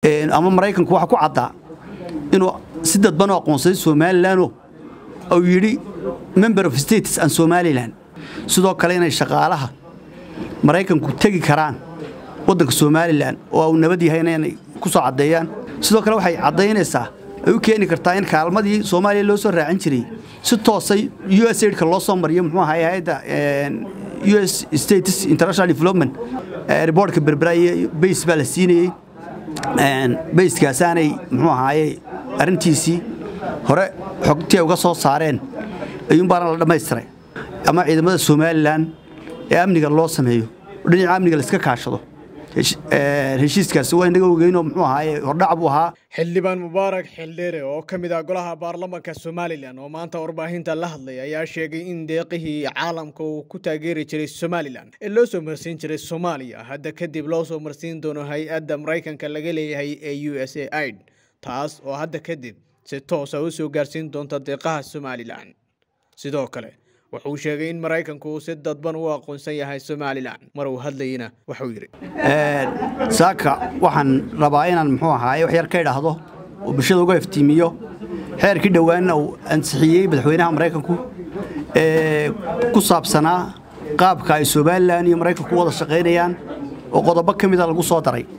ama maraykanku waxa ku caddaa inuu si dadban u aqoonsaday somalilanoo uu yidhi member of states and somalilan sidoo kale inay shaqaalaha maraykanku tegi karaan waddanka somalilan oo uu nabad yahayna inay ku soo caddeeyaan sidoo kale waxay caddaynaysaa ay u keeni kartaa in kaalmadii soomaaliya loo soo raacin jiray si toosay u s aidka loo soo mariyo muxuu ahay hay-adda u s states international development riboortka berbera iyo bays baa la siinayey bayskaasaanay muxuu ahaaye arrintiisii hore xogtii ay uga soo saareen ayuunbaana la dhammaystiray ama ciidamada somalilan ee amniga loo sameeyo oo dhinaca amniga laiska kaashado heshiiskaasi waa inaga ogeynoo muxuu ahaaye hordhac buu ahaa xildhibaan mubaarak xildheere oo ka mid ah golaha baarlamanka somalilan oo maanta warbaahinta la hadlay ayaa sheegay in deeqihii caalamka uu ku taageeri jiray somalilan ee loo soo marsiin jiray soomaaliya hadda kadib loo soo marsiin doono hay-adda maraykanka laga leeyahay ee u s a aid taas oo hadda kadib si toosa u soo gaarsiin doonta deeqaha somalilan sidoo kale wuxuu sheegay in maraykanku uu si dadban u aqoonsan yahay somalilan mar uu hadlayena wuxuu yidhi saaka waxaan rabaa inaan muxuu ahaaye wax yar ka idhaahdo oo bulshada uga iftiimiyo xeerkii dhowaanna uu ansixiyey madaxweynaha maraykanku ee ku saabsanaa qaabka ay somalilan iyo maraykanku wada shaqaynayaan oo qodobo ka mida lagu soo daray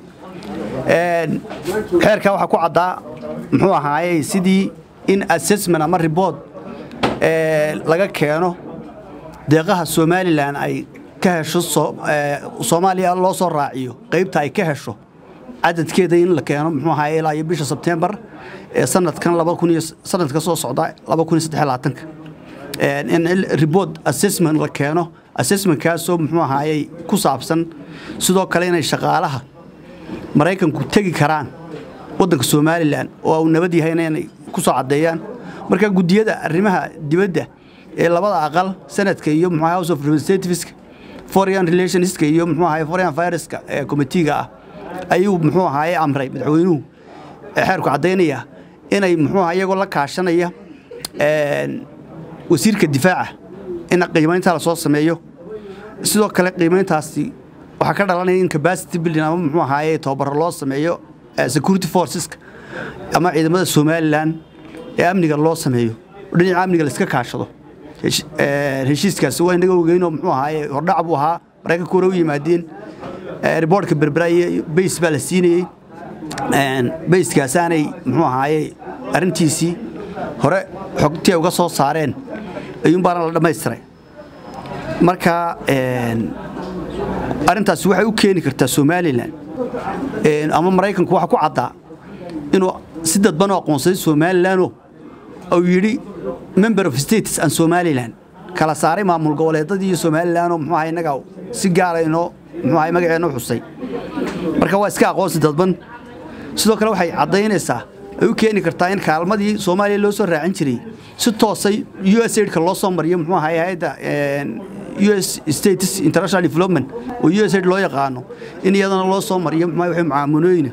xeerkaa waxaa ku caddaa muxuu ahaaye sidii in assessment ama ribord laga keeno deeqaha somalilan ay ka hesho soomaaliya loo soo raaciyo qaybta ay ka hesho cadadkeeda in la keeno muxuu ahaye ilaa iyo bisha sebtembar ee sanadkan sanadka soo socda in ribord assessment la keeno assessmentkaasoo muxuu ahaaye ku saabsan sidoo kale inay shaqaalaha maraykanku tegi karaan waddanka somalilan oo uu nabad yahayna inay ku soo caddeeyaan marka guddiyada arrimaha dibadda ee labada aqal sanadka iyo muxuu house of representativeska foreign relationska iyo muxuu ahaye foreign affaireska ee committeega ah ayuu muxuu ahaye amray madaxweynuhu xeerku caddaynaya inay muxuu ahaa iyagoo la kaashanaya wasiirka difaaca in qiimaynta la soo sameeyo sidoo kale qiimayntaasi waxaa ka dhalanaya in capacity building ama muxuu ahaaye tababaro loo sameeyo security forceska ama ciidamada somalilan ee amniga loo sameeyo oo dhinaca amniga laiska kaashado heshiiskaasi waa inaga ogeynoo muxuu ahaaye hordhac buu ahaa maraykanku hore u yimaadeen riboortka berbera iyo bays baa la siinayey bayskaasaanay muxuu ahaaye arrintiisii hore xogtii ay uga soo saareen ayuunbaana la dhammaystiray marka arrintaasi waxay u keeni kartaa somalilan ama maraykanku waxa ku caddaa inuu si dadban u aqoonsaday somalilanoo uu yidhi member of states and somalilan kala saaray maamul goboleedadii iyo somalilanoo muxuu ahay innaga si gaara inoo muxuu ahay magaceenna u xusay marka waa iska aqoonsi dadban sidoo kale waxay caddaynaysaa ay u keeni kartaa in kaalmadii soomaaliya loo soo raacin jiray si toosay u s aidka loo soo mariyo muxuu ahay hay-adda u s states international development oo u s aid loo yaqaano in iyadana loo soo mariyo muxuu ahay mucaamunooyina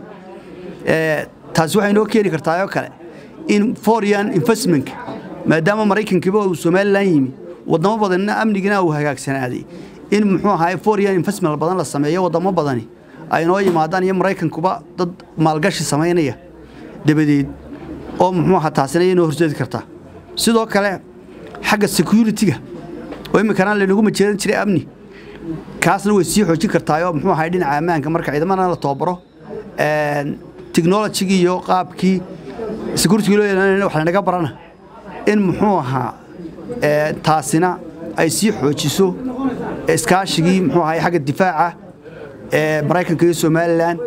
taasi waxay inoo keeni kartaa oo kale in foreign investmentka maadaama maraykankiiba uu somalilan yimi wadamo badanna amnigina uu hagaagsanaaday in muxuu ahaay foreign investment badan la sameeyo wadamo badani ay noo yimaadaan iyo maraykankuba dad maalgashi samaynaya dabadeed oo muxuu ahaa taasina inoo horseedi kartaa sidoo kale xagga security-ga oo iminkana laynagu majeeran jiray amni kaasna way sii xoojin kartaayoo muxuu ahay dhinaca ammaanka marka ciidamana la tababaro technologigii iyo qaabkii security loo yeelanayna wax lanaga barana in muxuu ahaa taasina ay sii xoojiso iskaashigii muxuu ahay xagga difaaca ee maraykanka iyo somalilan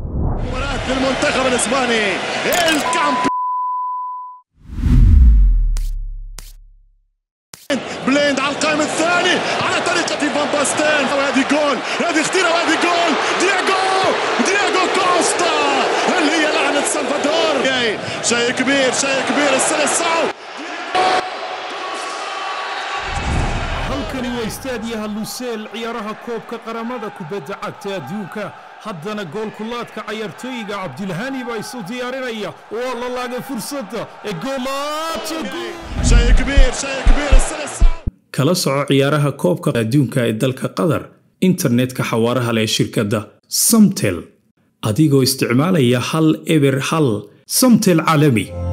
المنتخب الاسباني الكامب بليند على القائم الثاني على طريقة فان باستين وهذه جول هذه خطيرة وهذه جول دياغو دياغو كوستا هل هي لعنة سلفادور شيء كبير شيء كبير السلسعو halkani waa istaadiyaha luseel ciyaaraha koobka qaramada kubadda cagta adduunka haddana goolkulaadka cayaartooyiga cabdilhani baa isu diyaarinaya waa la laagay fursadda ee شيء كبير شيء كبير السلسعو kala soco ciyaaraha koobka adduunka ee dalka qatar internetka xawaaraha leh shirkadda samtel adigoo isticmaalaya hal eber hal samtel caalami